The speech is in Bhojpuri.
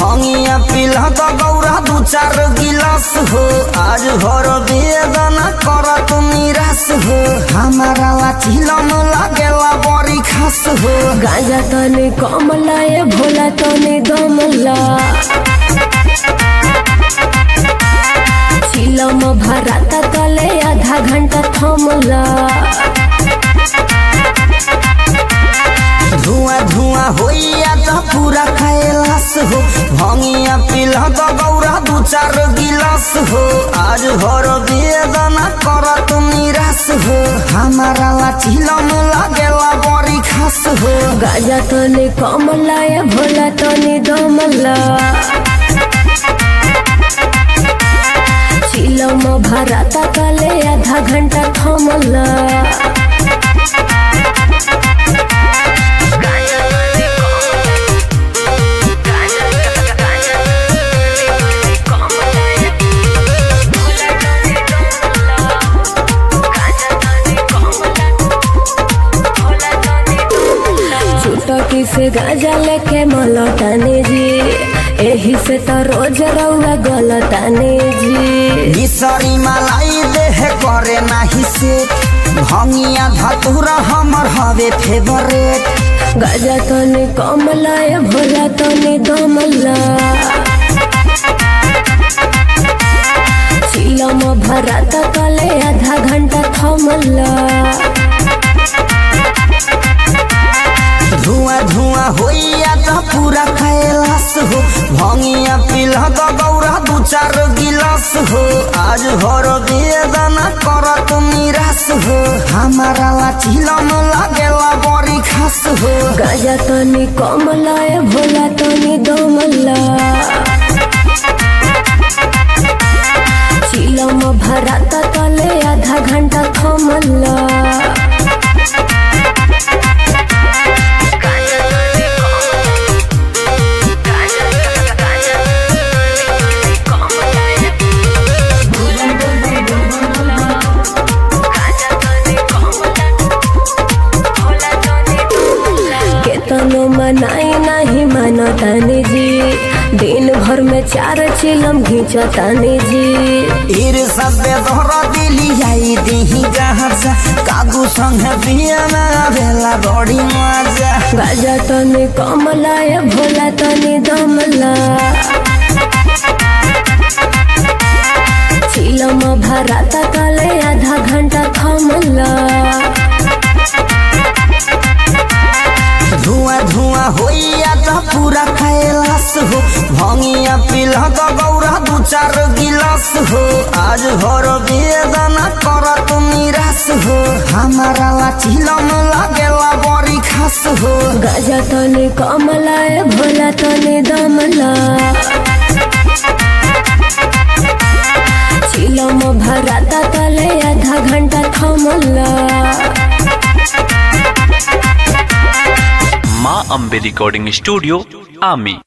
भंगिया पिला तो गौरा दू चार गिलास हो आज भर बेदना कर तू निराश हो हमारा लाचिलम लागेला बड़ी खास हो गाजा तने कमला ए भोला तने दमला चिलम भराता तले आधा घंटा थमला धुआं धुआं होइया तो पूरा कैलाश हो भंगिया पिला तो गौरा दू चार गिलास हो आज भर बेदना कर तू निराश हो हमारा लाचिलम लागेला बड़ी खास हो गाजा तने कमला ए भोला तने दमला चिलम भराता तले आधा घंटा थमला चुटकी से गाजा लेके मलताने जी एही से तो रोज रउआ गलताने जी मिसरी मलाई देह करे नाही से भंगिया धतुरा हमर हवे फेवरेट गाजा तने कमला ए भोला तने दमला चिलम भराता तले आधा घंटा थमला धुआं धुआं होइया तो पूरा कैलाश हो भंगिया पिला तो गौरा दू चार गिलास हो आज भर बेदना कर तू निराश हो हमारा लाचिलम लागेला बड़ी खास हो गाजा तने कमला ए भोला तने दमला चिलम भराता तले आधा घंटा थमला केतनो मनाई नहीं मानतानी जी दिन भर में चार चिलम घींचतानी जी ईर सबे दोहरा दिली आई दिही जहाँ जा कागू संग बियाना भेला बड़ी मजा गाजा तने कमला ए भोला तने दमला चिलम भराता तले आधा घंटा थमला धुआं धुआं होइया तो पूरा कैलाश हो भंगिया पिला तो गौरा दू चार गिलास हो आज भर बेदना कर तू निराश हो हमारा लाचिलम लागेला बड़ी खास हो गाजा तने कमला ए भोला तने दमला चिलम भराता तले आधा घंटा थमला माँ अम्बे रिकॉर्डिंग स्टूडियो आमी